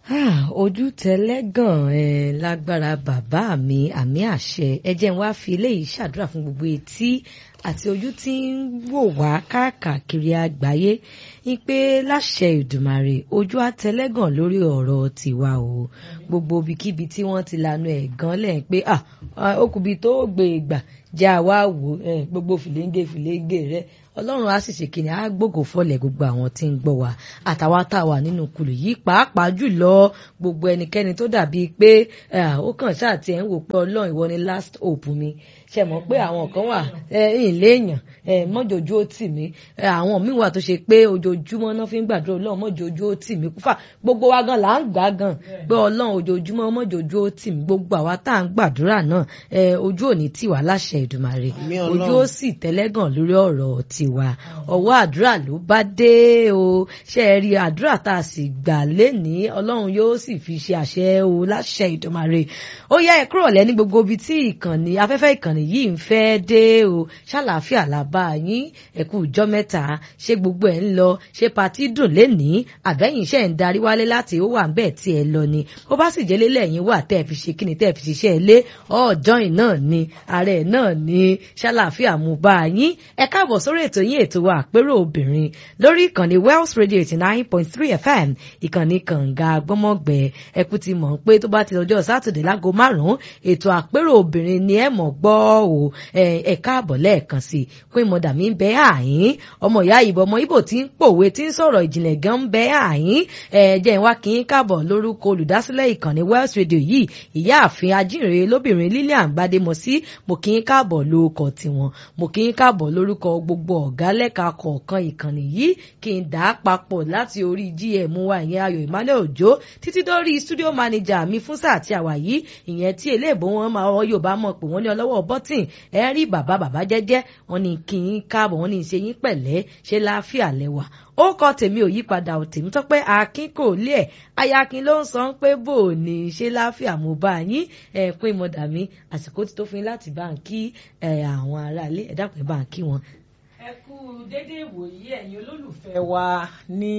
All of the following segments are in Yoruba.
Ah, ojú tẹlẹ́gàn ẹ lágbára bàbá mi àmì àṣẹ ẹ jẹ́ n wá fi eléyìí ṣàdúrà fún gbogbo etí àti ojú tí ń wò wá káàkiri àgbáyé ní pé láṣẹ ìdùmàrè ojú àtẹlẹ́gàn lórí ọ̀rọ̀ tiwa o gbogbo ibikíbi tí wọ́n ti lanu ẹ̀ gan lẹ́yìn pé ah okùnbi tó gbé ìgbà jẹ́ àwa wò gbogbo fìlẹ́ńgé fìlẹ́ńgé rẹ̀ ọlọ́run á sì ṣe kìnì á gbògò fọlẹ̀ gbogbo àwọn tí ń gbọ́ wa àtàwa tá a wà nínú kulù yìí pàápàá jùlọ gbogbo ẹnikẹ́ni tó dàbí pé ó kàn ṣáà tiẹ̀ ń wò pé ọlọ́run ìwọ ni last hope mi ṣe mọ̀ pé àwọn kan wà ìléèyàn mọ́jọ́jú ó tì mí àwọn míì wà tó ṣe pé ojoojúmọ́ náà fi ń gbàdúrà ọlọ́run mọ́jọ́jú ó tì mí kúfà gbogbo wa gan là ń gbà gan pé ọlọ́run ojoojúmọ́ mọ́jọ́jú ó tì mí gbogbo àwa tá à ń gbàdúrà náà ojú ò ní tì wá láṣẹ Èdùmàrè ojú ó sì tẹ́lẹ́gàn lórí ọ̀rọ̀ tiwa ọwọ́ àdúrà ló bá dé o ṣe é rí àdúrà tá a sì gbà lénìí ọlọ́run yóò sì fi ṣe àṣẹ o láṣẹ Èdùmàrè ó yá ẹ kúrò lẹ́ni gbogbo ibi tí ìkànnì afẹ́fẹ́ ìkànnì yìí ń fẹ́ dé o ṣàlàáfíà làbá yín ẹ̀kú ìjọ mẹ́ta ṣé gbogbo ẹ̀ ń lọ ṣé patí dùn lénìí àbẹ́yìn iṣẹ́ ń darí wálé láti ó wà ń bẹ́ẹ̀ tí ẹ lọ ni ó bá sì jẹ́lé lẹ́yìn wà tẹ́ ẹ fi ṣe kí ni tẹ́ ẹ fi ṣiṣẹ́ ilé ọ̀ọ́dọ́yìn náà ni ààrẹ náà ni ṣàlàáfíà mú bá yín ẹ káàbọ̀ sórí ètò yín ètò wa àpérò obìnrin lórí ìkànnì Wells Radio eighty nine point three FM ìkànnì kànga gbọ́mọ̀gbẹ́ ẹkú ti mọ̀ pé tó bá ti ọjọ́ sátidé láago márùn-ún ètò àpérò obìnrin ni ẹ mọ̀ gbọ́ o ẹ káàbọ̀ lẹ́ẹ̀kan sí i pé mọ̀dà mi ń bẹ àyín ọmọ ìyá ìbò ọmọ Ìbò tí ń pòwe tí ń sọ̀rọ̀ ìjìnlẹ̀ gan ń bẹ àyín ẹ jẹ́ ìwá kí n káàbọ̀ lórúkọ olùdásílẹ̀ ìkànnì Wells Radio yìí ìyáàfin ajínrere lóbìnrin Lilian Gbademọsí mo kí n káàbọ̀ lórúkọ tiwọn mo kí n káàbọ̀ lórúkọ gbogbo ọ̀gá lẹ́ka kọ̀ọ̀kan ìkànnì yìí kí n dà á papọ̀ láti orí gm wa ìyẹn Ayọ̀ Emmanuel Òjó títí dórí studio manager mi fún sáà tí a wà yìí ìyẹn tí eléèbó wọn máa ọ Yorùbá mọ̀ pé wọ́n ní ọlọ́wọ́ bọ́tìn ẹ rí bàbá bàbá jẹ́jẹ́ wọ́n ní kí n káàbọ̀ wọ́n ní ṣe yín pẹ̀lẹ́ ṣe láàfíà lẹ́wà ó kọ tèmi ò yípadà ò tèmi tó pé akin kò lé ẹ ayakin ló ń sọ pé bò ní ṣe láàfíà mo bá yín ẹ pé mo dà mí àsìkò tí tó fún yín láti bá ń kí àwọn aráalé ẹ dákun ẹ bá ń kí wọn ẹ kú dédé ìwòyí ẹ̀yin olólùfẹ́ wa ní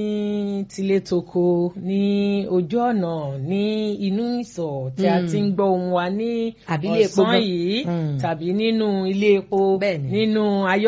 tilétoko ní ojú ọ̀nà ní inú ìsọ̀ tí a ti ń gbọ́ ohùn wa ní ọ̀sán yìí tàbí nínú ilé epo nínú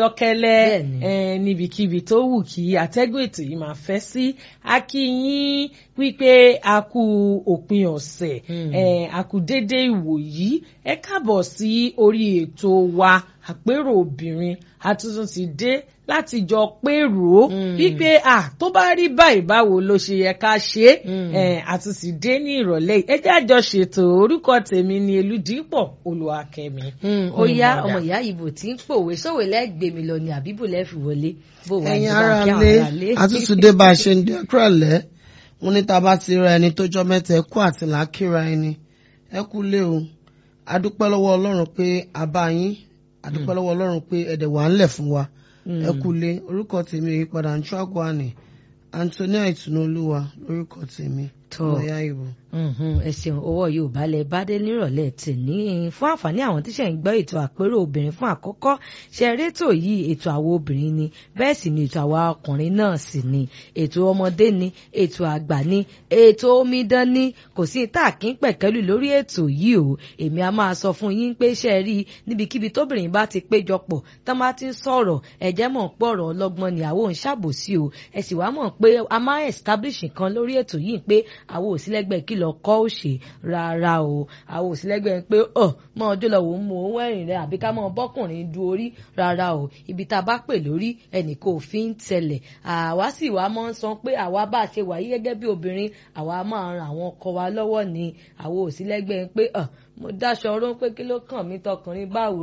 ayọ́kẹ́lẹ́ níbikíbi tó wù kí atẹ́gùn ètò yìí máa fẹ́ sí a kí yín wípé a kú òpin ọ̀sẹ̀ a kú dédé ìwòyí ẹ káàbọ̀ sí orí ètò wa àpérò obìnrin àtúntún ti dé láti jọ pérò wípé à tó bá rí báyìí báwo ló ṣe yẹ ká ṣe é àtúntì dé ní ìrọ̀lẹ́ ẹ jẹ́ àjọ ṣètò orúkọ tèmi ni Elúdìpọ̀ Olúwakẹ́mi. ó yá ọmọ ìyá ìbò tí ń pòwe sówe lẹ́gbẹ̀ẹ́ mi lọ ni àbíbò lẹ́fì wọlé bó wà ní bá kí àwọn ará lé. àtúntò dé bá a ṣe ń dẹ́kúrọ̀ lẹ́ wọn ní tá a bá ti ra ẹni tó jọ mẹ́ta ẹ kú àti làákìrà ẹni ẹ kú lé o adúpẹ́ lọ́wọ́ Ọlọ́run pé a bá yín àdúpẹ́ lọ́wọ́ ọlọ́run pé ẹ̀dẹ̀ wà ń lẹ̀ fún wa ẹ kú lé orúkọ tèmi ìyípadà ń ṣọ́gbọ́n Antonia Ìtùnúolúwa lórúkọ tèmi lọ́yà ìbò. ẹ ṣeun owó yóò balẹ̀ bádé nírọ̀lẹ́ tèmi fún àǹfààní àwọn tíṣẹ̀ ń gbọ́ ètò àpérò obìnrin fún àkọ́kọ́ ṣe rétò yìí ètò àwọn obìnrin ni bẹ́ẹ̀ sì ni ètò àwa ọkùnrin náà sì ni ètò ọmọdé ni ètò àgbà ni ètò omidan ni kò sí tá a kí ń pẹ̀kẹ́lù lórí ètò yìí o èmi a máa sọ fún yín pé ṣe rí níbikíbi tóbìnrin bá ti péjọpọ̀ tán bá ti ń sọ̀rọ̀ ẹ̀jẹ̀ mọ̀ pọ̀ ọ̀rọ̀ ọlọ́gbọ́n ni àwọn ò ń ṣàbòsí o ẹ sì wá mọ̀ pé a máa establish nǹkan lórí ètò yìí pé àwọn òsínlẹ́gbẹ́ kí lọ kọ́ òṣè rárá o àwọn òsínlẹ́gbẹ́ pé ọ mọ ọjọ́ lọ wò ó mọ owó ẹ̀rìn rẹ àbí ká mọ bọ́kùnrin du orí rárá o ibi tá a bá pè lórí ẹnìkan ò fi ń tẹ̀lẹ̀ àwa sì wá mọ́ ń sọ pé àwa bá a ṣe wà yí gẹ́gẹ́ bí obìnrin àwa máa ran àwọn ọkọ wa lọ́wọ́ ni àwọn òsínlẹ́gbẹ́ pé ọ mo dáṣọ ọrọ́ pé kí ló kàn mí tọkùnrin báwo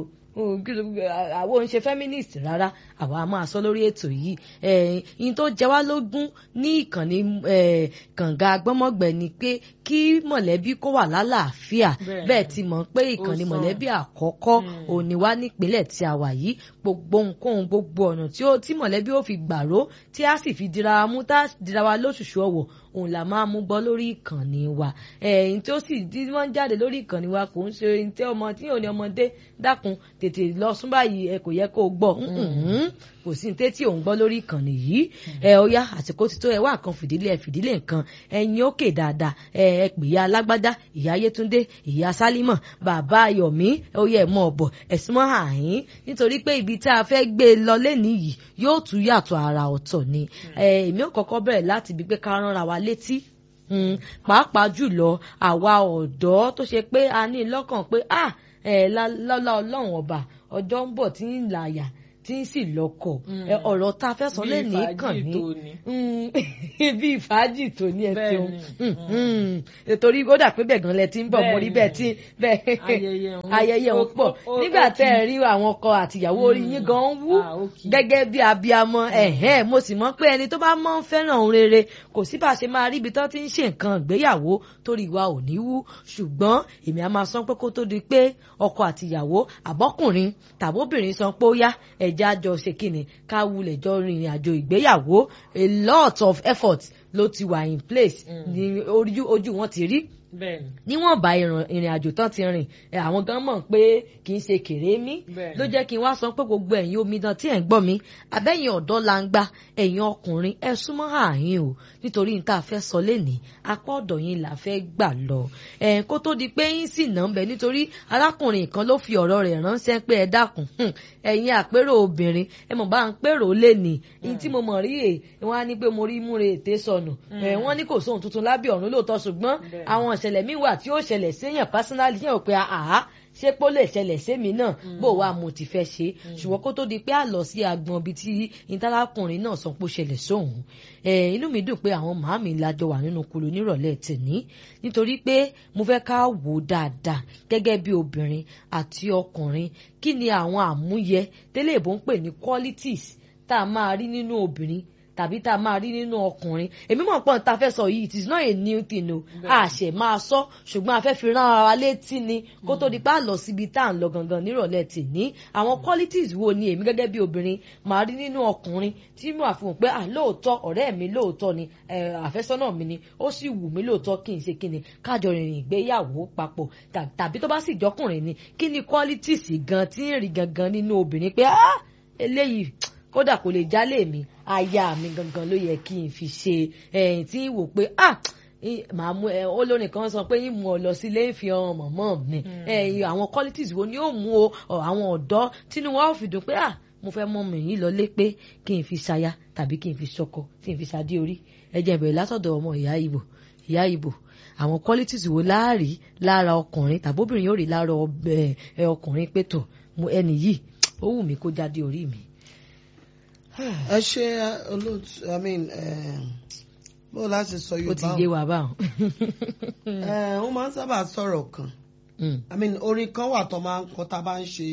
àwọn ò ń ṣe feminist rárá àwa a máa sọ lórí ètò yìí ẹ̀yìn tó jẹ wá lógún ní ìkànnì kànga gbọ́mọ̀gbẹ̀ ni pé kí mọ̀lẹ́bí kó wà lálàáfíà bẹ́ẹ̀ ti mọ̀ pé ìkànnì mọ̀lẹ́bí àkọ́kọ́ òní wá nípínlẹ̀ tí a wà yìí gbogbo nǹkan gbogbo ọ̀nà tí mọ̀lẹ́bí ó fi gbàró tí a sì fi dira wa mú tá a dira wa lóṣùṣù ọ̀wọ̀ òun là máa mú bọ́ lórí ìkànnì wa ẹ̀yìn tí ó sì tí wọ́n jáde lórí ìkànnì wa kò ń ṣe ẹni tí ọmọ tí ò ní ọmọdé dákun tètè lọ sún báyìí ẹ kò yẹ kó o gbọ́ Mhm. kò sí ní tétí òun gbọ́ lórí ìkànnì yìí ẹ ọyá àsìkò ti tó ẹ wá nǹkan fìdílé ẹ fìdílé nǹkan ẹyin òkè dáadáa ẹ ẹ pè ya alágbádá ìyá yétúndé ìyá sálímọ̀ bàbá ayọ̀mí oyè ẹ̀mọ́ ọ̀bọ̀ ẹ̀sìn mọ́ àhín nítorí pé ibi tá a fẹ́ gbé e lọ lẹ́nìí yìí yóò tún yàtọ̀ àrà ọ̀tọ̀ ni ẹ èmi ò kọ́kọ́ bẹ̀rẹ̀ láti ibi pé ká ránra wa létí Mm, pàápàá jùlọ àwa ọ̀dọ́ tó ṣe pé a ní lọ́kàn pé ah ẹ̀ lọ́lá ọlọ́run ọba ọjọ́ ń bọ̀ tí ń làyà tí ń sì lọ́kọ̀ ẹ, ọ̀rọ̀ tá a fẹ́ sọ Bí lẹ́nìí fàájì kàn ní tó ní. Mm, bí fàájì tó ní ẹ Bẹ́ẹ̀ ṣeun ni. Mm, mm. torí ó dà pé bẹ́ẹ̀ gan lẹ ti ń bọ̀ mo rí bẹ́ẹ̀ tí bẹ́ẹ̀ Ayẹyẹ òun- ayẹyẹ òun pọ̀ ó- ó- nígbà ó tẹ́ ẹ kì í. rí àwọn ọkọ àtìyàwó orí yín gan ń wú Ah, ó kì í. gẹ́gẹ́ bí abiyamọ ẹ̀hẹ́n mo sì mọ̀ pé ẹni tó bá mọ̀ ń fẹ́ràn òun rere kò sí bá a ṣe máa rí ibi tó ti ń ṣe nǹkan ìgbéyàwó torí wa ò ní wú ṣùgbọ́n èmi á máa sọ pé kó tó di pé ọkọ àtìyàwó àbọ́kùnrin tàbóbìnrin sọ pé ó yá ẹ̀já jọ ṣe kíni ká wulẹ̀ jọ rìnrìn àjò ìgbéyàwó a lot of effort ló ti wà in place ní ojú ojú wọn ti rí bẹ́ẹ̀ni níwọ̀n bá ìrìn ìrìn àjò tán ti rìn ẹ, àwọn gan mọ̀ pé kì í ṣe kèrémí Bẹ́ẹ̀ni. ló jẹ́ kí n wá sọ pé gbogbo ẹ̀yin omidan tí ẹ̀ ń gbọ́ mi abẹ́yìn ọ̀dọ́ la ń gbá ẹ̀yin ọkùnrin ẹ súnmọ́ ààyìn o nítorí n tá a fẹ́ sọ lénìí apá ọ̀dọ̀ yín là fẹ́ gbà lọ ẹ̀ kó tó di pé yín sì nà ń bẹ nítorí arákùnrin kan ló fi ọ̀rọ̀ rẹ̀ ránṣẹ́ pé ẹ dákun hùn, ẹ̀yin àpérò obìnrin ẹ mọ̀ bá ń pérò lénìí ní tí mo mọ̀ rí è wọ́n á ní pé mo rí múre ètè sọnù ẹ̀ wọ́n ní kò sóhun tuntun lábẹ́ ọ̀run lóòótọ́ ṣùgbọ́n Bẹ́ẹ̀ni. àwọn ìṣẹ̀lẹ̀ míì wà tí ó ṣẹlẹ̀ séèyàn pásínálì yẹn ò pé àá ṣé pé ó lè ṣẹlẹ̀ sémi náà bó wa mo ti fẹ́ ṣe ṣùgbọ́n kó tó di pé a lọ sí agbọn ibi tí ìtàlákùnrin náà sọ pé ó ṣẹlẹ̀ sóhun ẹ̀ inú mi dùn pé àwọn màámi lájọ wà nínú kulu nírọ̀lẹ́ tèní nítorí pé mo fẹ́ ká wò ó dáadáa gẹ́gẹ́ bí obìnrin àti ọkùnrin kí ni àwọn àmúyẹ tẹ́lẹ̀ ìbò ń pè ní qualities tá a máa rí nínú obìnrin tàbí tá a máa rí nínú ọkùnrin èmi mọ̀ pọ́n tá a fẹ́ sọ yìí it is not a new thing o a ṣẹ̀ máa sọ ṣùgbọ́n a fẹ́ fi rán ara létí ni kó tó di pé a lọ síbi tá à ń lọ gangan nírọ̀lẹ́ tèní àwọn qualities wo ni èmi gẹ́gẹ́ bí obìnrin máa rí nínú ọkùnrin tí mo àfihàn pé ah lóòótọ́ ọ̀rẹ́ mi lóòótọ́ ni eh, àfẹ́sọ́nà mi ni ó sì wù mí lóòótọ́ kí n ṣe kí ni kájọ rìnrìn ìgbéyàwó papọ̀ tà- tàbí tó bá sì jọkùnrin ni kí ni qualities gan tí ń rí gangan nínú obìnrin pé ah eléyìí kódà kò lè jálè mi aya mi gangan ló yẹ kí n fi ṣe ẹ̀yìn tí ń wò pé ah í- màá mú ẹ olórin kan sọ pé yín mú ọ lọ sí ilé ìfi ọrùn mọ̀mọ́ mi ẹ̀yìn àwọn qualities wo ni ó mú o ọ, àwọn ọ̀dọ́ tínú wa ó fi dùn pé ah mo fẹ́ mọ mi yìí lọlé pé kí n fi ṣaya tàbí kí n fi ṣọkọ kí n fi ṣadé orí ẹ jẹ́ bẹ̀rẹ̀ látọ̀dọ̀ ọmọ ìyá ìbò ìyá ìbò àwọn qualities wo láàrí lára ọkùnrin tàbí obìnrin yóò rí lára ọbẹ̀ ẹ ọkùnrin pé tọ̀ mo ẹni yìí ó wù mí kó jáde orí mi. ẹ ṣe olóòtú i mean eh, bó láti sọ ó ti yorùbá yé wa báwọn. ẹ ó máa ń sábà sọ̀rọ̀ kan Mm. i mean orin kan wà tó máa ń kọ tá a bá ń ṣe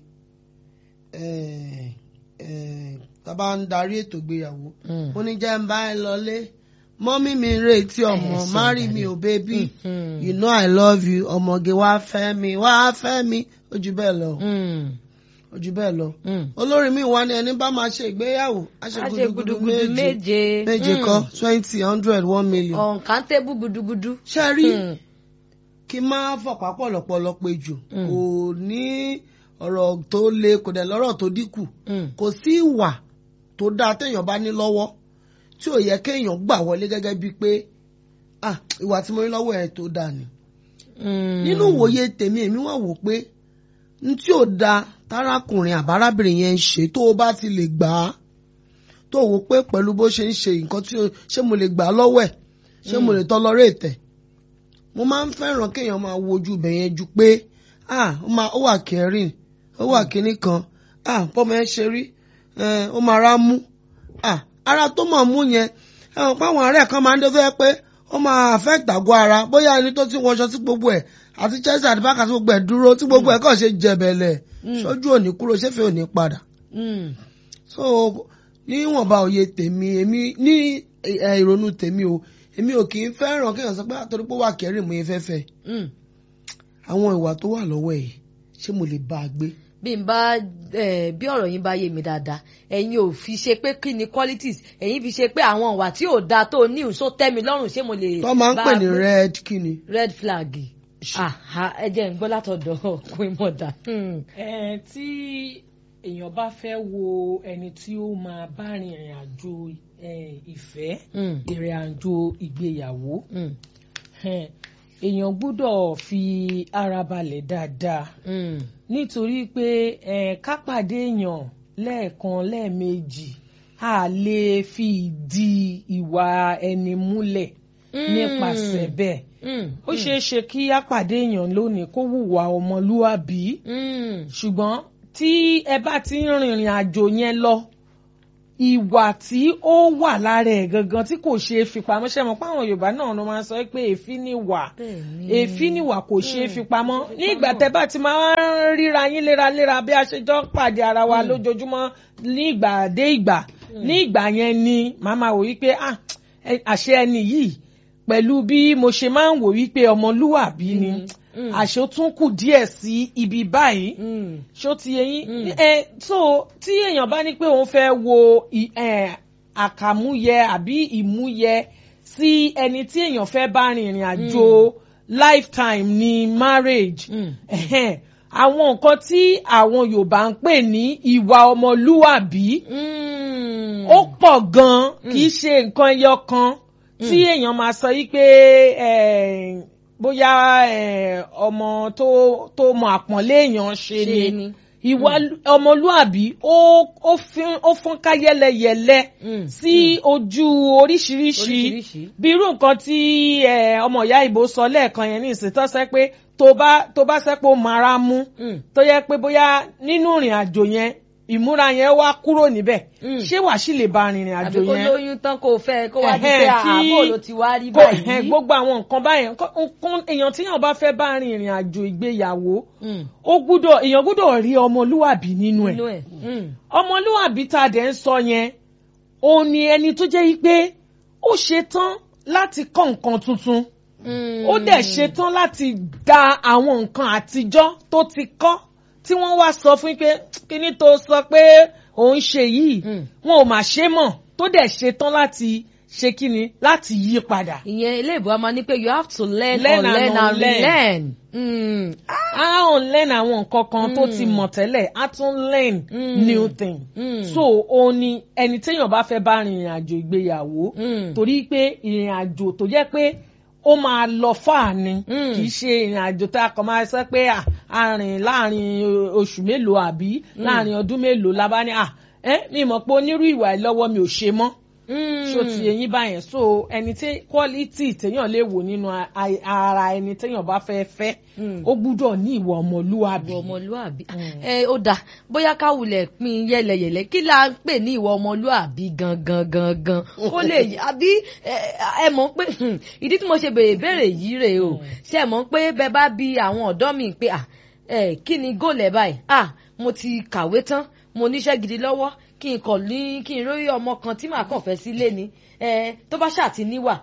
eh, eh, tá a bá ń darí ètò ìgbéyàwó Mm. ó ní jẹ́ ń bá ẹ lọlé mọ́mí mi ń retí ọmọ Ẹ ṣe marry ìdarí. me o baby Mhm. you know i love you ọmọge wá fẹ́ mi wá fẹ́ mi ó jù bẹ́ẹ̀ lọ Mm. ó jù bẹ́ẹ̀ lọ Mm. olórin mi wá ní ẹni bá máa ṣe ìgbéyàwó á ṣe a ṣe gudugudu gudugudu méje méje. méje Mm. kọ́ twenty hundred one million. uncountable gudugudu. ṣe rí Mm. kí n máa fọ̀pá pọ̀lọpọ̀lọ pé jù Mm. kò ní ọ̀rọ̀ tó le kò dẹ̀ lọ́rọ̀ tó dínkù Mm. kò sí ìwà tó dáa téèyàn bá ní lọ́wọ́ tí ò yẹ kéèyàn gbà wọlé gẹ́gẹ́ bíi pé ah ìwà tí mo ní lọ́wọ́ ẹ̀ tó dáa ni. Mm. nínú ìwòye tèmi èmi wà wò pé n tí ò da tárákùnrin àbárábìnrin yẹn ń ṣe tó o bá ti lè gbà á tó o wò pé pẹ̀lú bó ṣe ń ṣe nǹkan tí o ṣé mo lè gbà á lọ́wọ́ ẹ̀ ṣé mo lè tọ́ lọ́rọ́ ètẹ̀ mo máa ń fẹ́ràn kéèyàn máa wojú ibẹ̀ yẹn ju pé ah ó máa ó wà kẹrin ó wà kínní kan ah bọ́mọ ẹ ṣe rí eh, ó máa rá mú ah ara tó mọ̀ mú yẹn ẹ̀wọ̀n páwọn ọ̀rẹ́ kan máa ń dé tó yẹ pé ó máa affect àgọ́ ara bóyá ẹni tó ti wọṣọ sí gbogbo ẹ̀ àti chelsea àti bákà tí gbogbo ẹ̀ dúró tí gbogbo ẹ̀ kàn ṣe jẹ̀bẹ̀lẹ̀ sójú òní kúrò ṣéfì òní padà Mm. so níwọ̀nba òye tèmi èmi ní ẹ, ìrònú tèmi o èmi ò kì í fẹ́ràn kéèyàn sọ pé àtọ́rí pé ó wà kẹrin mo yẹn fẹ́ fẹ́ Mm. àwọn ìwà tó wà lọ́wọ́ ẹ̀ ṣé mo lè bá a gbé. bí n bá eh, bí ọ̀rọ̀ yín bá yé mi dáadáa ẹ̀yin ò fi ṣe pé kí ni qualities ẹ̀yin fi ṣe pé àwọn ìwà tí ò dáa tó ní ìṣó tẹ́ mi lọ́rùn ṣé mo lè tó máa ń bá pè a ní gbé? red kíni red flag ṣe. Àhá, ẹ jẹ́ ń gbọ́ látọ̀dọ̀ Queen Mother. Hmm. ẹ tí èèyàn bá fẹ́ wo ẹni tí ó máa bá rin ìrìn àjò eh, ìfẹ́ Hmm. ìrìn àjò ìgbéyàwó Hmm. eh, èèyàn gbọ́dọ̀ fi ara balẹ̀ dáadáa Hmm. nítorí pé eh, ká pàdé èèyàn lẹ́ẹ̀kan lẹ́ẹ̀mejì a lè fi ìdí ìwà ẹni múlẹ̀ nípasẹ̀ bẹ́ẹ̀ Hmm. ó ṣeé ṣe kí á pàdé èèyàn lónìí kó hùwà ọmọlúwàbí Hmm. ṣùgbọ́n tí ẹ bá ti ń rìnrìn àjò yẹn lọ ìwà tí ó wà lára ẹ̀ gangan tí kò ṣeé fi pamọ́ ṣe mọ̀ pé àwọn Yorùbá náà ló máa ń sọ pé èéfín ni wà Bẹ́ẹ̀ni. èéfín ni wà kò ṣeé fi pamọ́ ní ìgbà tẹ́ bá ti máa ń ríra yín léraléra bí a ṣe jọ ń pàdé ara wa lójoojúmọ́ ní ìgbà dé ìgbà ní ìgbà yẹn ni màá máa wò wípé ah ẹ- àṣẹ ẹni yìí pẹ̀lú bí mo ṣe máa ń wò wípé ọmọlúwàbí ni Mm. àṣẹ ó tún kù díẹ̀ sí ibi báyìí Hmm. ṣó ti yé yín Mm. ẹ so tí èèyàn bá ní pé òun fẹ́ wo ì- ẹ, àkàmúyẹ àbí ìmúyẹ sí ẹni tí èèyàn fẹ́ bá rin ìrìn àjò lifetime ní marriage Mm. ẹ̀hẹ́n, àwọn nǹkan tí àwọn Yorùbá ń pè ní ìwà ọmọlúwàbí Hmm. ó pọ̀ gan-an kì í ṣe nǹkan ẹyọ kan tí èèyàn máa sọ yí pé eh, bóyá eh, ọmọ tó tó mọ àpọ́nlé èèyàn ṣe Ṣe ni ni. ìwà ọmọlúàbí ó ó fín- ó fọ́nká yẹ́lẹyẹ̀lẹ Mm, sí ojú oríṣiríṣi Oríṣiríṣi. bí irú nǹkan tí eh, ọmọ ìyá ìbò sọ lẹ́ẹ̀kan yẹn ní ìsìn tó sẹ́ pé tó bá tó bá sẹ́ pé ó mara mú Hmm. tó yẹ pé bóyá nínú ìrìn àjò yẹn ìmúra yẹn wá kúrò níbẹ̀ Mm. ṣé wàá sì lè ba rìnrìn àjò àbí kó yẹn lóyún tán kó fẹ́ kó wá di Ẹ̀hẹ́n, pé kí- àbò ló ti wá rí kó ẹ̀hẹ́n, báyìí. gbogbo àwọn nǹkan báyẹn nǹkan- nǹkan èèyàn tí yàn bá fẹ́ bá rin ìrìn àjò ìgbéyàwó Hmm. ó gbúdọ̀ èèyàn gbúdọ̀ rí ọmọlúwàbí nínú ẹ̀ Inú ẹ̀. Hmm. ọmọlúwàbí tá a dẹ̀ ń sọ yẹn òun ni ẹni tó jẹ́ yí pé ó ṣetán láti kọ́ nǹkan tuntun Hmm. ó dẹ̀ ṣetán láti da àwọn nǹkan àtijọ́ tó ti kọ́ tí wọ́n wá sọ fún yín pé kíní tó sọ pé òun ṣe yìí Mm. wọn ò mà ṣe mọ̀ tó dẹ̀ ṣetán láti ṣe kíni láti yí padà. ìyẹn ilé ìbò a máa ní pé you have to learn, Learn and unlearn and unlearn. relearn. Hmm. a ò learn àwọn nǹkan kan tó ti mọ̀ tẹ́lẹ̀ a tún learn Mm. new thing. Mm. so òun ni ẹni téèyàn bá fẹ́ bá rin ìrìn àjò ìgbéyàwó Mm. torí pé ìrìn àjò tó jẹ́ pé ó máa lọ fáà ni Mm. kì í ṣe ìrìn àjò tá a kàn máa sọ pé à, a rìn láàrin o- oṣù mélòó àbí láàrin ọdún mélòó la bá ní à ẹ mi mọ̀ pé onírú ìwà ìlọ́wọ́ mi ò ṣe mọ́ Hmm. ṣó ti eyín báyẹn so ẹni tí quality téèyàn lè wò nínú a- a- ara ẹni téèyàn bá fẹ́ fẹ́ Mm. ó gbúdọ̀ ní ìwà ọmọlúwàbí. ìwọ ọmọlúàbí Mm. ẹ ó dáa bóyá ká wulẹ̀ pín yẹlẹyẹlẹ kí la ń pè ní ìwọ ọmọlúàbí gangan gangan kó lè yí- àbí ẹ ẹ mọ̀ pé hmm, ìdí tí mo ṣe béèrè béèrè yìí rèé o ṣe mọ̀ pé bẹ́ẹ̀ bá bi àwọn ọ̀dọ́ mi pé à ẹ kí ni góòlẹ̀ báyìí à mo ti kàwé tán mo níṣẹ́ gidi lọ́wọ́ kí n kàn ní kí n rórí ọmọ kan tí màá kàn fẹ́ sílé ni ẹ tó bá ṣáà ti níwà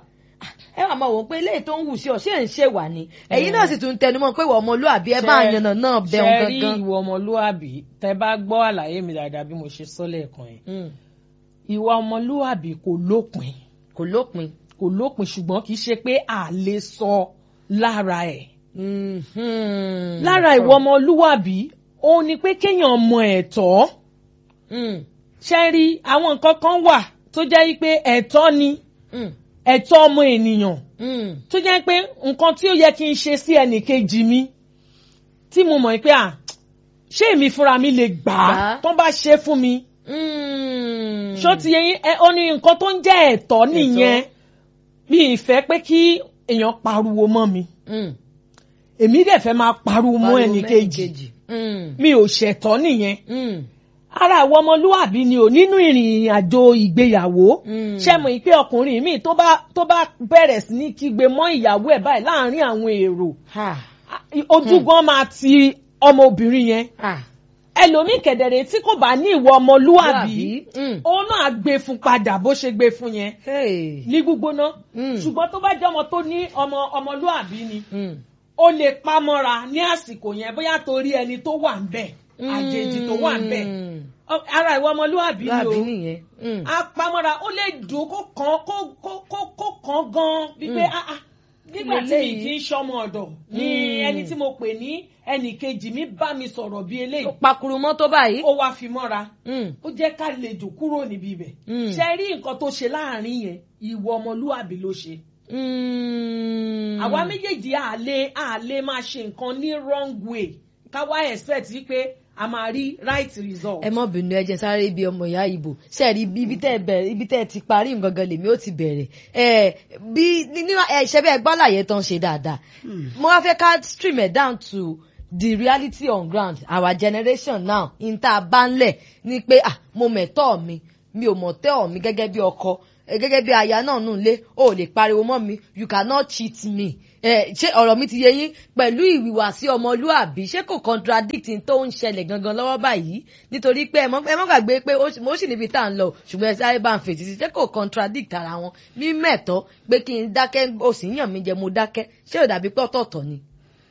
ẹ wà máa wò ó pé eléyìí tó ń wù sí ọ ṣé ń ṣe wà ní ẹ̀yin náà sì tún tẹnumọ́ pé ìwọ ọmọlúàbí ẹ bá Ṣé- yànnà náà bẹun ṣé rí gangan. ìwà ọmọlúwàbí tẹ bá gbọ́ àlàyé mi dáadáa bí mo ṣe sọ lẹ́ẹ̀kan yẹn Mm. ìwà ọmọlúwàbí kò lópin kò lópin. kò lópin ṣùgbọ́n kì í ṣe pé a lè sọ lára ẹ̀ Mhm. lára ìwà ọmọlúwàbí ó ní pé kéèyàn mọ ẹ̀tọ́ Mm. ṣe rí àwọn nǹkan kan wà tó jẹ́ pé ẹ̀tọ́ ni Mm. ẹ̀tọ́ ọmọ ènìyàn Mm. tó jẹ́ pé nǹkan tí ó yẹ kí n ṣe sí ẹnìkejì mi tí mo mọ̀ pé à ṣé èmi fúnra mi lè gbà á Gbà á. tó bá ṣe fún mi Mm. ṣó ti yẹ yín ẹ ó ní nǹkan tó ń jẹ́ ẹ̀tọ́ nìyẹn mi ì fẹ́ pé kí èèyàn pariwo mọ́ mi Mm. èmi dẹ̀ fẹ́ máa pariwo mọ́ Pariwo ẹnìkejì mẹ́nìkejì. Mm. mi ò ṣẹ̀tọ́ nìyẹn Mm. ara àwọn ọmọlúwàbí ni ò nínú ìrìn àjò ìgbéyàwó Mm. ṣe mọ̀ pé ọkùnrin mi tó bá tó bá bẹ̀rẹ̀ sí ní kígbe mọ́ ìyàwó ẹ̀ báyìí láàárín àwọn èrò Ha. ojú gan máa ti ọmọbìnrin yẹn Ha. ẹlòmíì kẹ̀dẹ̀rẹ̀ tí kò bá ní ìwọ ọmọlúwàbí Mm. òun náà gbé fún padà bó ṣe gbé fún yẹn Hey. ní gbígbóná Mm. ṣùgbọ́n tó bá jẹ́ ọmọ tó ní ọmọ ọmọlúwàbí ni Mm. ó lè pamọ́ra ní àsìkò yẹn bóyá torí ẹni tó wà ń bẹ̀ àjèjì tó wà ń bẹ̀ Mm. Ọ- ara ìwọ ọmọlúwàbí ni Láàbí o nìyẹn. Mm. apamọ́ra ó lè dùn kó kàn kó kó kó kó kàn gan bíi pé Mm. ah ah nígbà tí mi kì í ṣọmọ ọ̀dọ̀ ni ẹni tí mo pè ní ẹnì kejì mi bá mi sọ̀rọ̀ bí eléyìí pakuru mọ́ tó báyìí. ó wá fi mọ́ra Mm. ó jẹ́ ká lè jò kúrò níbi ibẹ̀ Mm. ṣe rí nǹkan tó ṣe láàrin yẹn ìwọ ọmọlúwàbí ló ṣe Mm. àwa méjèèjì àlè àlè máa ṣe nǹkan ní wrong way ká wá expect wípé a máa rí right result. ẹ mọ bínú ẹjẹ sáré ibi ọmọ ìyá ìbò sẹẹri ibi tẹ bẹ̀rẹ̀ ibi tẹ ti parí ngangan lèmi ó ti bẹ̀rẹ̀ ẹ bí nínú ẹṣẹ bẹ́ẹ̀ gbọláyé tán ṣe dáadáa mo wá fẹ́ ká stream it down to the reality on ground our generation now n tá a bá ń lẹ̀ ni pé ah mo mẹ̀tọ́ mi mi ò mọ̀tẹ́ mi gẹ́gẹ́ bí ọkọ eh, gẹ́gẹ́ bí aya náà nù lé o ò lè pariwo mọ́ mi you cannot cheat me ẹ ṣé ọ̀rọ̀ mi ti yé yín pẹ̀lú ìwìwàsí ọmọlúàbí ṣé kò contradict n tó ń ṣẹlẹ̀ gangan lọ́wọ́ báyìí nítorí pé ẹ mọ́ ẹ mọ́ gbàgbé pé ó sì- mo sì níbi tá à ń lọ ṣùgbọ́n ẹ sáré bá ń fèsì sí ṣé kò contradict ara wọn mímẹ̀tọ́ pé kí n dákẹ́ o sì ń yàn mí jẹ mo dákẹ́ ṣé ò dàbí pé ọ̀tọ̀ọ̀tọ̀ ni.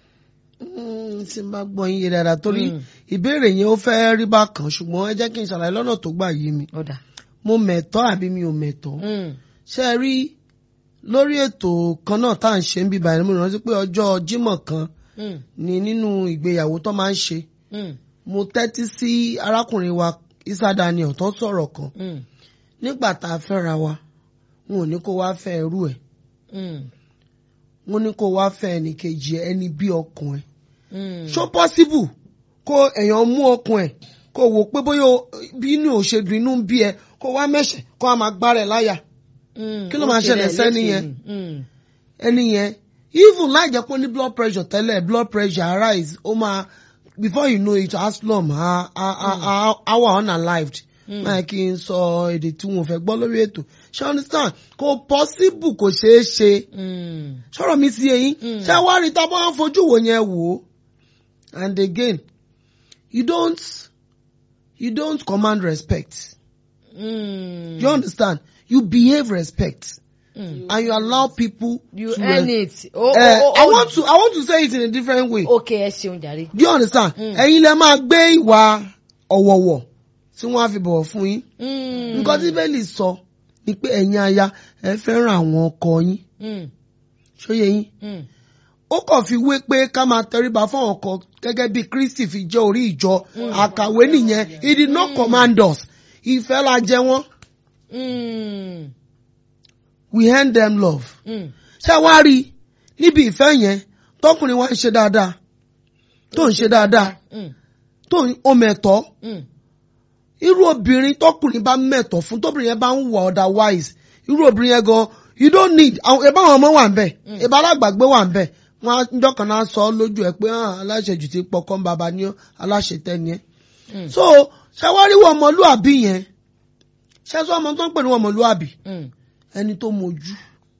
Mm, tí n bá gbọ́ yín yé dáadáa torí Mm. ìbéèrè yẹn ó fẹ́ rí bákan ṣùgbọ́n ẹ jẹ́ kí n ṣàlàyé lọ́nà tó gbà yé mi ọ̀dà. mo mẹ̀tọ́ àbí mi ò mẹ̀tọ́ Mm, ṣe é rí lórí ètò kan náà tá à ń ṣe ń bíbá ẹni mo rántí pé ọjọ́ Jímọ̀ kan mm, ni nínú ìgbéyàwó tó máa ń ṣe mm, mo tẹ́tí sí arákùnrin wa Isa Daniel tó sọ̀rọ̀ kan mm, nígbà tá a fẹ́ra wa wọn ò ní kó wá fẹ́ ẹrú ẹ̀ mm, wọn ní kó wá fẹ́ ẹnìkejì ẹ, ẹni bí ọkùn ẹ̀ mm. ṣó pọ́síbù kó èèyàn mú ọkùn ẹ̀ kó wò pé bóyá o- bí inú ò ṣe dùn inú ń bí ẹ kó wá mẹ́ṣẹ̀ kó a máa gbá rẹ̀ láyà Mm, Kí ló ó máa ṣe ṣẹlẹ̀ rẹ̀ sẹ́ni léṣe yẹn? ni. Mm, ẹni yẹn even láì jẹ́ pé ó ní blood pressure tẹ́lẹ̀ blood pressure arise ó máa before you know it aslam a a a a a wà unalived Mm. máa kí n sọ èdè tí wọn ò fẹ́ gbọ́ lórí ètò ṣé understand kò possible kò ṣeé ṣe mm, sọ̀rọ̀ mi sí eyín Mm. ṣé wàá rí tá a bá ń fojú wò yẹn wò ó and again you don't you don't command respect mm, you understand you behave respect mm. and you allow people you to earn res- it. Oh, Eh, oh, oh, I want to I want to say it in a different way. okay ẹ ṣeun jàre. Do you understand? Mm. Ẹ̀yin lẹ máa gbé ìwà ọ̀wọ̀wọ̀ tí wọ́n á fi bọ̀wọ̀ fún yín. Mm, Nǹkan tí Bẹ́ẹ̀lì sọ ni pé ẹ̀yin aya ẹ fẹ́ràn àwọn ọkọ yín. mm, Ṣóyè yín? mm, Ó kàn fi wé pé ká máa tẹríba fún àwọn ọkọ gẹ́gẹ́ bí Kristi fi jẹ́ orí ìjọ. Àkàwé nìyẹn. He did not command us. Ìfẹ́ la jẹ wọ́n. mm, We hand them love. mm, Ṣé wá rí i níbi ìfẹ́ yẹn tọkùnrin wa ń ṣe dáadáa tó ń ṣe dáadáa mm, tó ń ó mẹ̀tọ́. mm, irú obìnrin tọkùnrin bá mẹ̀tọ̀ fún tóbìnrin yẹn bá ń wà otherwise irú obìnrin yẹn gan you don't need àwọn ìbá àwọn ọmọ wà ń bẹ̀ ìbá alágbàgbé wà ń bẹ̀ wọn á njọ́ kan náà sọ lójú ẹ pé hàn aláṣejù ti pọkàn bàbá ní aláṣetẹ́ni ẹ. Mm. so ṣàwáríwọ̀ ọmọlúàbí yẹn ṣẹ́sọ́ ọmọ tó ń pè ní ọmọlúàbí mm, ẹni tó mojú.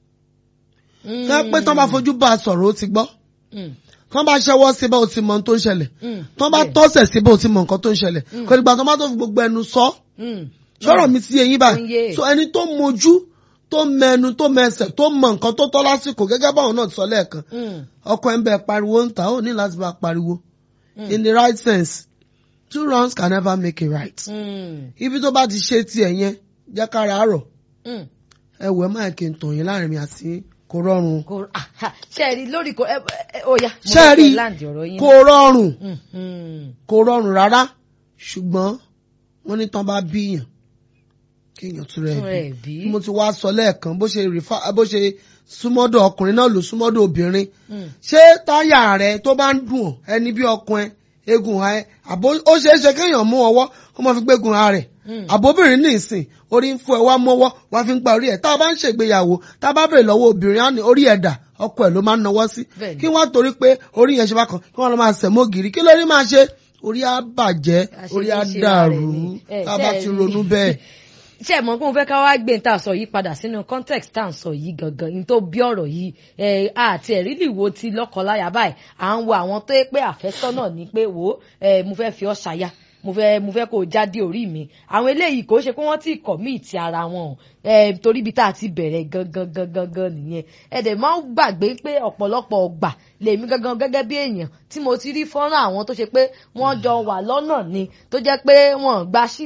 mm, kẹ́ pé tán bá fojú bá a sọ̀rọ̀ ó ti gbọ́ mm, tán bá ṣẹ́wọ́ síbẹ̀ ó ti mọ ohun tó ń ṣẹlẹ̀ mm, tán bá bẹ́ẹ̀. tọ́sẹ̀ síbẹ̀ ó ti mọ nǹkan tó ń ṣẹlẹ̀ kò nígbà tán bá tó fi gbogbo ẹnu sọ Mm, sọ̀rọ̀ mi sí eyín Ó ń báyìí yé. so ẹni tó mojú tó mẹnu tó mẹsẹ̀ tó mọ nǹkan tó tọ́ lásìkò gẹ́gẹ́ báwọn náà ti sọ lẹ́ẹ̀kan mm, ọkọ ẹ̀ ń bẹ pariwo ń ta ó ní láti bá pariwo in the right sense two wrongs can never make a right mm, ibi tó bá ti ṣe tiẹ̀ yẹn jẹ́ kára àárọ̀ mm. ẹ wẹ̀ máa kí n tàn yín láàrin mi àti kò rọrùn kò ah, ha, ṣe rí lórí kò ẹ ẹ ó yá. mo ṣe fẹ́ rí kẹ́ láǹdì ọ̀rọ̀ yín kò rọrùn Mm, mm, kò rọrùn rárá ṣùgbọ́n wọ́n ní tán bá bíyàn kéèyàn tún rẹ̀ Tún rẹ̀ bí bí. mo ti wá sọ lẹ́ẹ̀kan bó ṣe rìfà bó ṣe súnmọ́dọ̀ ọkùnrin náà ló súnmọ́dọ̀ obìnrin mm, ṣé táyà rẹ tó bá ń dùn ọ́ ẹni bí ọkùnrin egun ha ẹ àbó ó ṣeé ṣe kéèyàn mú ọwọ́ kó máa fi gbégun ha rẹ̀ Mm. àbóbìnrin ní ìsìn orí ń fún ẹ wá mọ́wọ́ wá fi ń gba orí ẹ̀ tá a bá ń ṣègbéyàwó tá a bá bèrè lọ́wọ́ obìnrin á ní orí ẹ̀ dà ọkọ ẹ̀ ló máa ń nawọ́ sí Bẹ́ẹ̀ni. kí wọ́n torí pé orí yẹn ṣe bá kan kí wọ́n lọ máa sẹ̀ mọ́ gírí kí lórí máa ṣe orí á bàjẹ́ Àṣejù orí á ṣe dàrú ara ẹ̀ ni. Ẹ, tá a bá ṣe ti rí. ronú bẹ́ẹ̀. ṣé ẹ mọ̀ pé mo fẹ́ ká wá gbé tá a sọ yìí padà sínú context tá à ń sọ yìí gangan ní tó bí ọ̀rọ̀ yìí ẹ àti ẹ̀rí lè wo ti lọ́kọláya báyìí à ń wo àwọn tó yẹ pé àfẹ́sọ́nà ni pé wò ó ẹ mo fẹ́ fi ọ́ ṣaya mo fẹ́ mo fẹ́ kó o jáde orí mi àwọn eléyìí kò ṣe pé wọ́n ti commit ara wọn o ẹ torí ibi tá a ti bẹ̀rẹ̀ gangan gangan gan nìyẹn ẹ dẹ̀ máa ń gbàgbé pé ọ̀pọ̀lọpọ̀ ọgbà lèmi gangan gẹ́gẹ́ bí èèyàn tí mo ti rí fọ́nrán àwọn tó ṣe pé wọ́n jọ wà lọ́nà ni tó jẹ́ pé wọ́n gba ṣíìtì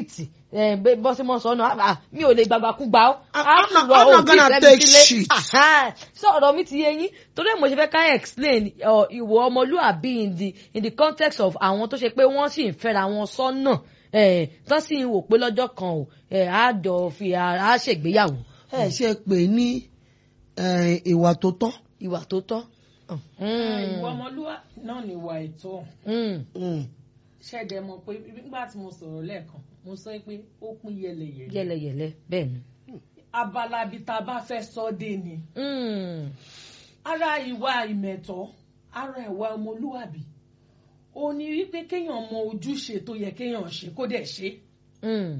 ẹ bẹ bọ́sí mọ́ sọ́nà ah, mi ò lè gbàgbà kú gbà ó. I'm á not- sì wọ I'm not òbí gonna ìfẹ́ mi take sílé. shit. Aha, sọ̀rọ̀ mi ti yé yín torí ẹ̀ mo ṣe fẹ́ ká explain ọ, ìwọ ọmọlúàbí in the in the context of àwọn tó ṣe pé wọ́n sì ń fẹ́ra wọn sọ́nà ẹ̀ tán sì ń wò pé lọ́jọ́ kan ò ẹ̀ á jọ fi ara á ṣègbéyàwó ẹ ṣe pé ní eh, ìwà tó tọ́ ìwà tó tọ́. ìwà ọmọlúwa náà ni ìwà ètò Mm, Mm. ṣẹ̀dẹ̀ mọ̀ pé nígbà tí mo sọ̀rọ̀ lẹ́ẹ̀kan mo sọ pé ó pín yẹlẹyẹlẹ yẹlẹyẹlẹ bẹ́ẹ̀ ni. abala bíi tá a bá fẹ́ sọ dé ni Mm, ara ìwà ìmẹ̀tọ́ ara ìwà ọmọlúwàbí ó ní wípé kéèyàn mọ ojúṣe tó yẹ kéèyàn ṣe kó dẹ̀ ṣe mm,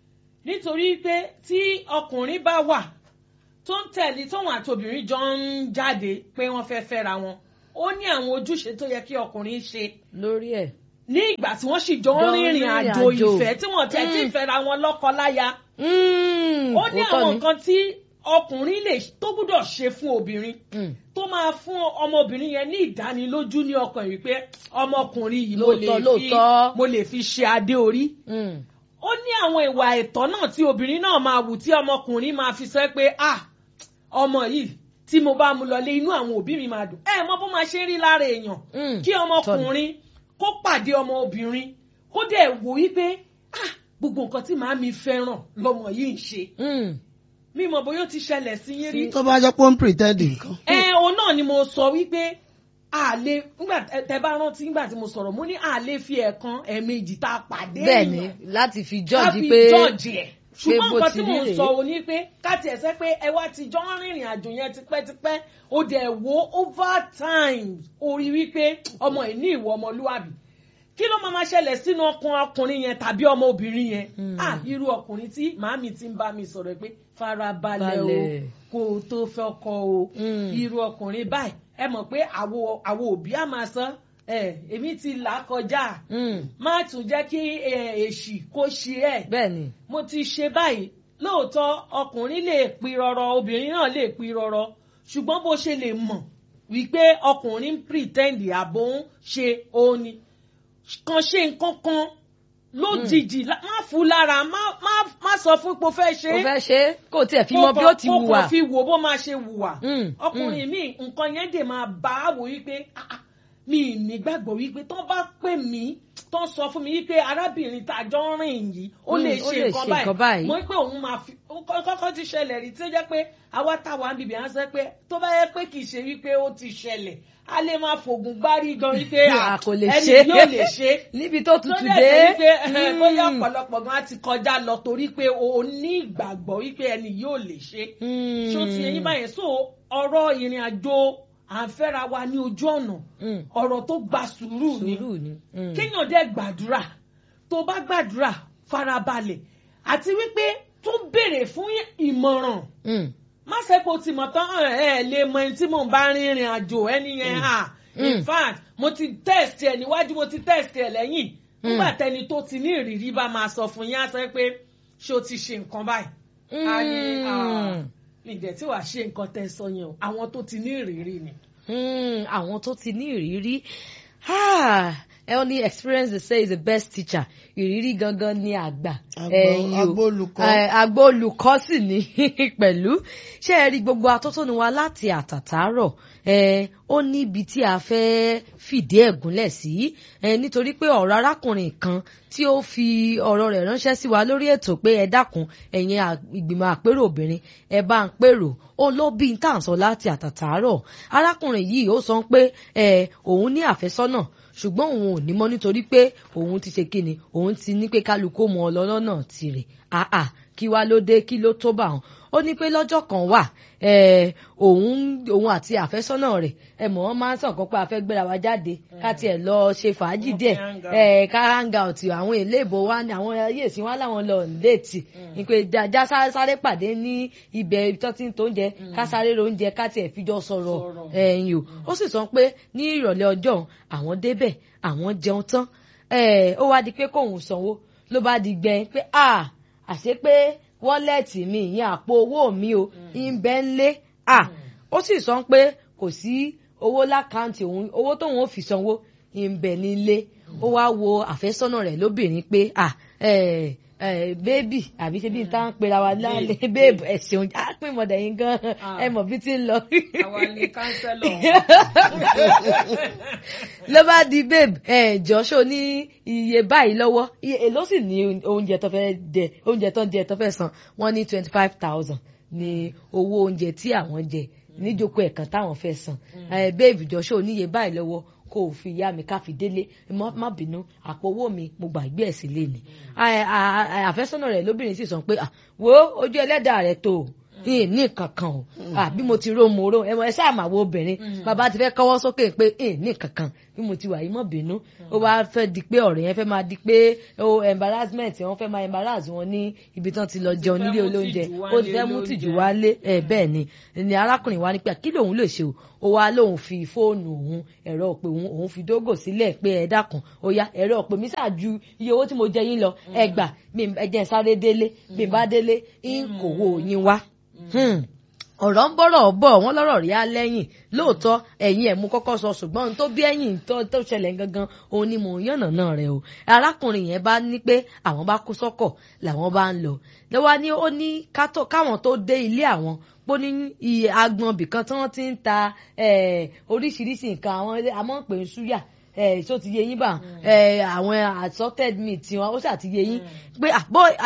nítorí pé tí ọkùnrin bá wà tó ń tẹ̀lé tóun àti obìnrin jọ ń jáde pé wọ́n fẹ́ fẹ́ra wọn ó ní àwọn ojúṣe tó yẹ kí ọkùnrin ṣe lórí ẹ̀. ní ìgbà tí wọ́n sì jọ ń Jọ ń rìnrìn rìnrìn àjò àjò. ìfẹ́ tí wọ́n tẹ̀ tí Mm. fẹ́ra wọn lọ́kọ láya Mm, ó ní òótọ́ àwọn ni. nǹkan tí ọkùnrin lè tó gbúdọ̀ ṣe fún obìnrin Mm, tó máa fún ọmọbìnrin yẹn ní ìdánilójú ní ọkàn yìí pé ọmọkùnrin yìí mo lè Lóòótọ́, fi lóòótọ́. mo lè fi ṣe adé orí mm, ó ní àwọn ìwà ẹ̀tọ́ náà tí obìnrin náà máa wù tí ọmọkùnrin máa fi sọ pé ah ọmọ yìí tí mo bá mu lọlé inú àwọn òbí mi máa dùn ẹ mọ bó máa ṣe rí lára èèyàn mm. kí ọmọkùnrin kó pàdé ọmọ obìnrin kó dẹ̀ wò wípé ah gbogbo nǹkan tí màá mi fẹ́ràn lọmọ yìí ń ṣe Mm, mímọ bóyá ó ti ṣẹlẹ̀ sí yín rí tó bá jẹ́ pé ó ń pretend nǹkan. ẹ òun náà ni mo sọ wípé a lè nígbà tẹ bá rántí nígbà tí mo sọ̀rọ̀ mo ní a lè fi ẹ̀kan ẹ̀ẹ̀mejì tá a pàdé bẹ́ẹ̀ ni láti fi jọ́ọ̀jì káfí pé jọ́ọ̀jì ẹ̀ ṣùgbọ́n bó nǹkan ti tí mò rí ń rèé. sọ ò ní pé káti ẹ̀sẹ̀ pé ẹ wá ti jọ ń rìnrìn àjò yẹn tipẹ́tipẹ́ ó dẹ̀ wo over time orí wípé ọmọ ẹ̀ ní ìwọ ọmọlúwàbí kí ló máa ma ṣẹlẹ̀ sínú ọkàn ọkùnrin yẹn tàbí ọmọ obìnrin yẹn Mm. ah irú ọkùnrin tí màámi ti ń bá mi sọ̀rọ̀ pé farabalẹ̀ o Balẹ̀. kó o tó fẹ́ ọkọ o Mm. irú ọkùnrin báyìí ẹ mọ̀ pé àwo àwo òbí á máa sọ ẹ èmi ti là á kọjá Mm, má tún jẹ́ kí ẹ, èṣì kó ṣe ẹ̀ bẹ́ẹ̀ ni. mo ti ṣe báyìí lóòótọ́ ọkùnrin lè pi rọrọ obìnrin náà lè pi rọrọ ṣùgbọ́n bó ṣe lè mọ̀ wípé ọkùnrin ń pretend àbò ń ṣe òun ni kan ṣe nǹkan kan lójijì lá- má fún lára má má má sọ fún pé o fẹ́ ṣe ó é fẹ́ ṣe é kó tiẹ̀ fi mọ bí ó ti kó wùwà. kàn fi wò bó máa ṣe wùwà Mm, ọkùnrin mi nǹkan yẹn dè máa bá a wò wípé "Ah, ah, mi ì nígbàgbọ́ wípé tán bá pè mí tán sọ fún mi wípé arábìnrin tá a jọ ń rìn yìí ó Mm, lè ó ṣe lè nǹkan ṣe nǹkan báyìí. báyìí mo ní pé òun máa fi ó kọ́- kọ́kọ́ ti ṣẹlẹ̀ rí tí ó jẹ́ pé àwa táwa ń bìbí à ń sọ pé tó bá yẹ pé kì í ṣe wípé ó ti ṣẹlẹ̀ a lè máa fògùn gbárí gan wípé A kò lè ẹni ṣe. yóò lè ṣe níbi tó tó tutù dẹ̀ dé. ṣe wípé ẹ, Mm, bóyá ọ̀pọ̀lọpọ̀ gan á ti kọjá lọ torí pé o ní ìgbàgbọ́ wípé ẹni yóò lè ṣe mm, ṣó ti eyín báyẹn so ọ̀rọ̀ ìrìn àjò à ń fẹ́ra wa ní ojú ọ̀nà mm, ọ̀rọ̀ tó gba sùúrù ni sùúrù ni. mm. kéèyàn dẹ̀ gbàdúrà tó bá gbàdúrà farabalẹ̀ àti wípé tó béèrè fún ìmọ̀ràn Mm, má ṣe kó ti mọ̀ tán ẹ ẹ lè mọ ẹni tí mò ń bá rìnrìn àjò ẹni yẹn à in Mm. fact mo ti test ẹ níwájú mo ti test ẹ lẹ́yìn nígbà tẹni tó ti ní ìrírí bá máa sọ fún yín á sọ pé ṣé o ti ṣe nǹkan báyìí a ní mm. ìjẹ́ tí wàá ṣe nǹkan tẹ́ sọ yẹn o àwọn tó ti ní ìrírí ni. Mm, àwọn tó ti ní ìrírí Ah, ẹ ó ní experience they say is the best teacher ìrírí gangan ni àgbà Àgbà- ẹ̀yin o. àgbà olùkọ́. Eh, àgbà olùkọ́ sì ní pẹ̀lú ṣé ẹ rí gbogbo atótónu wa láti àtàtàárọ̀ eh, ó ní ibi tí a fẹ́ fìdí ẹ̀ gúnlẹ̀ sí eh, nítorí pé ọ̀rọ̀ arákùnrin kan tí ó fi ọ̀rọ̀ rẹ̀ ránṣẹ́ sí wa lórí ètò pé ẹ dákun ẹ̀yin à- ìgbìmọ̀ àpérò obìnrin ẹ bá ń pèrò ó ló bí n tà ń sọ láti àtàtàárọ̀ arákùnrin yìí ó sọ pé eh, òun ní àfẹ́sọ́nà ṣùgbọ́n òun ò ní mọ́ nítorí pé òun ti ṣe kíni òun ti ní pé kálukú mọ ọlọ́lọ́nà tirẹ̀ àà kí wá ló dé kí ló tó bá wọn ó ní pé lọ́jọ́ kan wà eh, òun òun àti àfẹ́sọ́nà rẹ̀ ẹ mọ̀ wọ́n máa ń sàn kan pé a fẹ́ gbéra wa jáde ká tiẹ̀ lọ ṣe fàájì Wọ́n díẹ̀ fẹ́ hang out. eh, ká hang out àwọn eléèbó wa ní àwọn ayé ìsìn wa láwọn lọ léètì ní pé já sáré sáré pàdé ní ibẹ̀ tó ti ń tó oúnjẹ ká sáré ro oúnjẹ ká tiẹ̀ fi jọ sọ̀rọ̀ Sọ̀rọ̀. ẹ̀yìn o ó sì sọ pé ní ìrọ̀lẹ́ ọjọ́ àwọn débẹ̀ àwọn jẹun tán eh, ó wá di pé kóun sanwó ló bá di gbẹ pé à àṣé pé wọ́lẹ̀tì mi ìyẹn àpò owó mi o ń bẹ ń lé à ó sì sọ pé kò sí owó lákàntì òun owó tóun ò fi sanwó ń bẹ nílé ó wá wo àfẹ́sọ́nà rẹ̀ lóbìnrin pé à eh, bébì àbí ṣe bí n tá ń pera wa lálẹ́ bébì ẹ ṣeun á pín mọ̀dà yín gan ẹ mọ̀ bí ti ń lọ. àwa ni kánsẹ́lọ̀ ló bá di babe ẹ jọ́ṣọ́ ní iye báyìí lọ́wọ́ èló sì ní oúnjẹ tó fẹ́ jẹ oúnjẹ tó ń jẹ tó fẹ́ san wọ́n ní twenty five thousand ní owó oúnjẹ tí àwọn jẹ níjókòó ẹ̀kan táwọn fẹ́ san babe jọ́ṣọ́ níye báyìí lọ́wọ́ kó o fi yá mi ká fi délé má bínú àpò owó mi mo gbàgbé ẹ̀ sílé ni àfẹ́sọ́nà rẹ̀ lóbìnrin sì sọ pé wo ojú ẹlẹ́dàá rẹ̀ tó o ní nǹkan kan o bí mo ti ró mo ró ẹ ẹ ṣáà máa wo obìnrin bàbá ti fẹ́ kọ́wọ́ sókè pé ní nǹkan kan bí mo ti wà yìí mọ̀ bínú ó wá fẹ́ di pé ọ̀rẹ́ yẹn fẹ́ máa di pé o embarrassment wọn fẹ́ máa embarrass wọn ní ibi tán ti lọ jẹun nílé olóúnjẹ ó ti fẹ́ mú tìjú wálé ẹ bẹ́ẹ̀ ni ni arákùnrin wa ní pé kí lòun lè ṣe o ó wá lóun fi fóònù òun ẹ̀rọ òpè òun òun fi dógò sílẹ̀ pé ẹ dákun ó yá ẹ̀rọ òpè mi ṣáàjú iye owó tí mo jẹ yín lọ ẹ gbà ẹ jẹ́ sáré délé bí n bá délé ń kòwó yín wá ọ̀rọ̀ ń bọ̀rọ̀ bọ̀ wọ́n lọ́rọ̀ rí á lẹ́yìn lóòótọ́ ẹ̀yìn ẹ̀ mú kọ́kọ́ sọ ṣùgbọ́n tó bí ẹ̀yìn tó ṣẹlẹ̀ gangan òun ni mò ń yànnà náà rẹ o arákùnrin yẹn bá ní pé àwọn bá kó sọ́kọ̀ làwọn bá ń lọ lọ́wọ́ ni ó ní káwọn tó dé ilé àwọn pó ní iye agbọn bìkan tí wọ́n ti ń ta oríṣiríṣi nǹkan àwọn àmọ́ pé ń súyà ẹ ṣó ti yé yín bá àwọn assorted meat tiwọn ó ṣàti yé yín pé àbọ̀